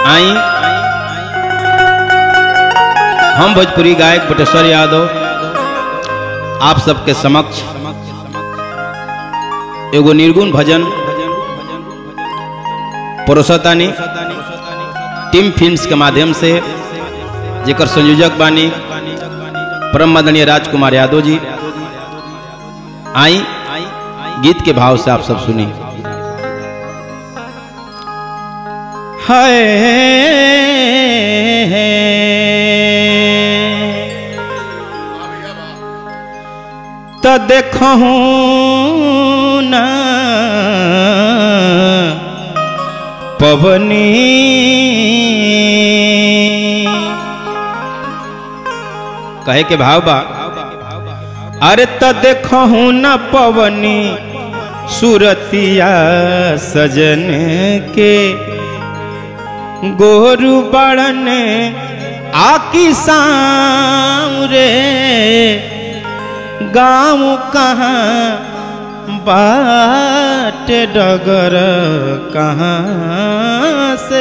आई हम भोजपुरी गायक बटेश्वर यादव आप सबके समक्ष एगो निर्गुण भजन परोसतानी टीम फिल्म्स के माध्यम से जेकर संयोजक बानी परम मदनीय राजकुमार यादव जी आई गीत के भाव से आप सब सुनी हाय तो देखूं ना पवनी कहे के भाव बा अरे तो देखूं ना पवनी सूरतिया सजन के गोरु बड़न आकी रे गाँव कहाँ बाट डगर कहाँ से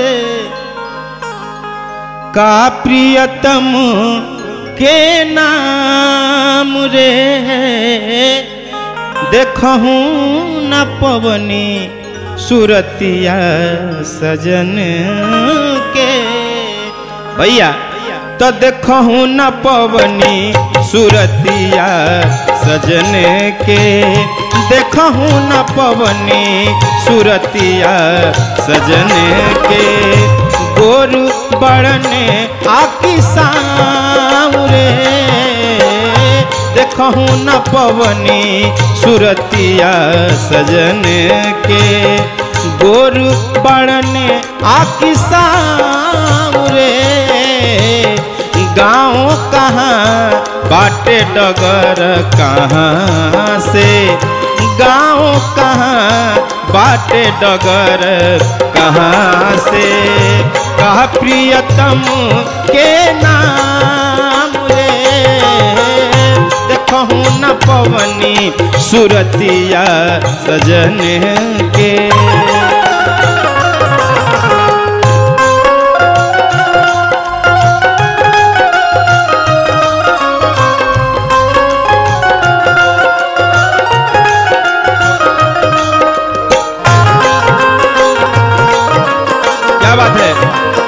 का प्रियतम के नाम रे देखूं न पवनी सूरतिया सजन के भैया तो देखूं न पवनी सूरतिया सजन के देखूं न पवनी सूरतिया सजन के गोरु बड़ने आकी रे देखूं न पवनी सूरतिया सजन के गोरु बड़ने आकी रे गाँव कहाँ बाटे डगर कहाँ से गाँव कहाँ बाटे डगर कहाँ से कह प्रियतम के नाम रे देखूं न पवनी सूरतिया सजन के क्या बात है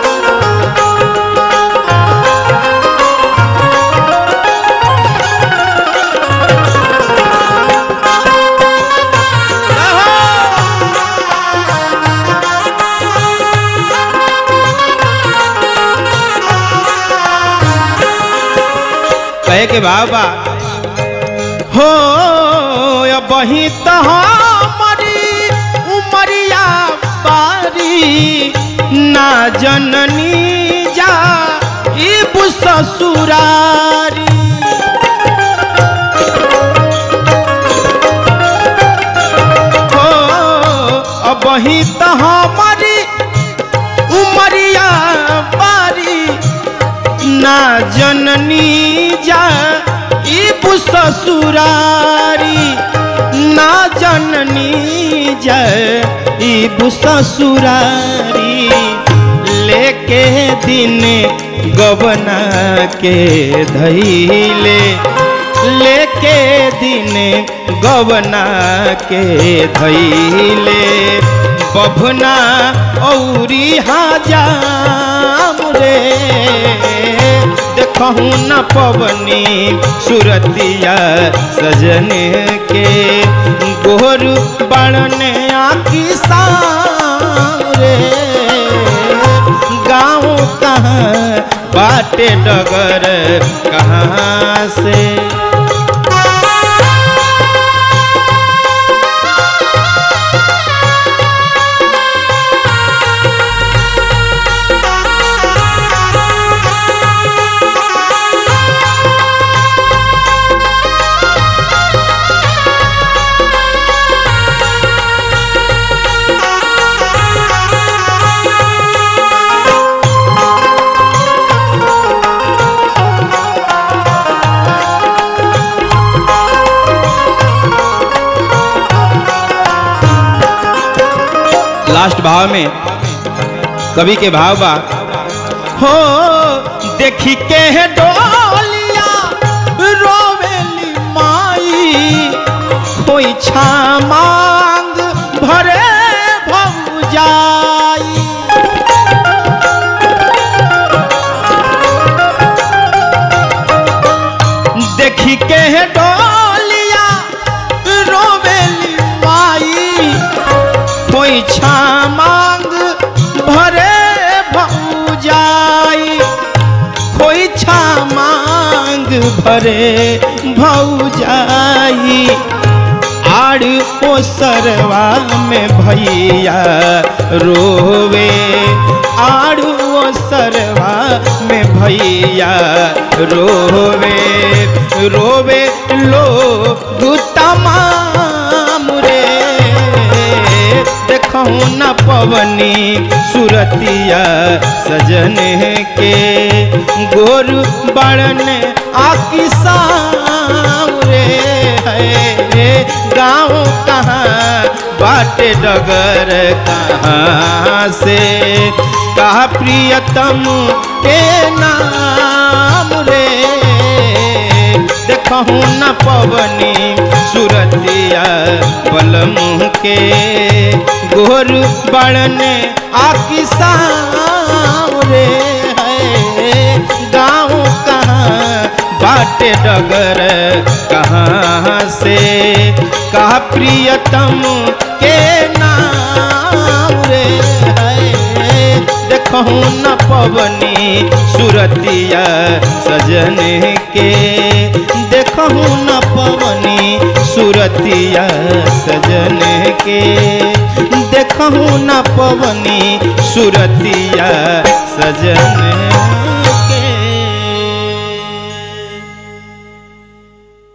कहे के बाबा हो बही तो हमारी उमरिया बारी ना जननी जा इब ससुरारी हो बही तो हमारी उमरिया बारी ना जननी जा इब ससुरारी ना जननी जा इब ससुरारी लेके दिन गबना के धैले लेके दिन गबना के धैले बभना औरी हाजाम रे देखूं न पवनी सूरतिया सजन के गोरु बड़ने आकी रे गाँव कहाँ बाटे डगर कहाँ से लास्ट भाव में कवि के भाव बा हो देखी के है डोलिया रोवेली माई कोई छा मांग भरे भौजाई देखी के है डोलिया रोवेली माई कोई छा मांग भरे भौजाई कोई छा मांग भरे भौजाई आड़ ओसरवा में भैया रोवे आड़ ओसरवा में भैया रोवे रोवे लो तमाम रे देखहु न पवनी सुरतिया सजन के गोर बड़न आकी रे है गाँव कहाँ बाटे डगर कहाँ से कहा प्रियतम के नाम रे देखहु न पवनी सुरतिया बलमुह के गोर बड़न आकी रे है गाँव कहाँ बाटे डगर कहाँ से कहा प्रियतम के नाम रे है देखहु न पवनी सुरतिया सजन के देखहु न पवनी सुरतिया सजन के देखहु न पवनी सुरतिया सजन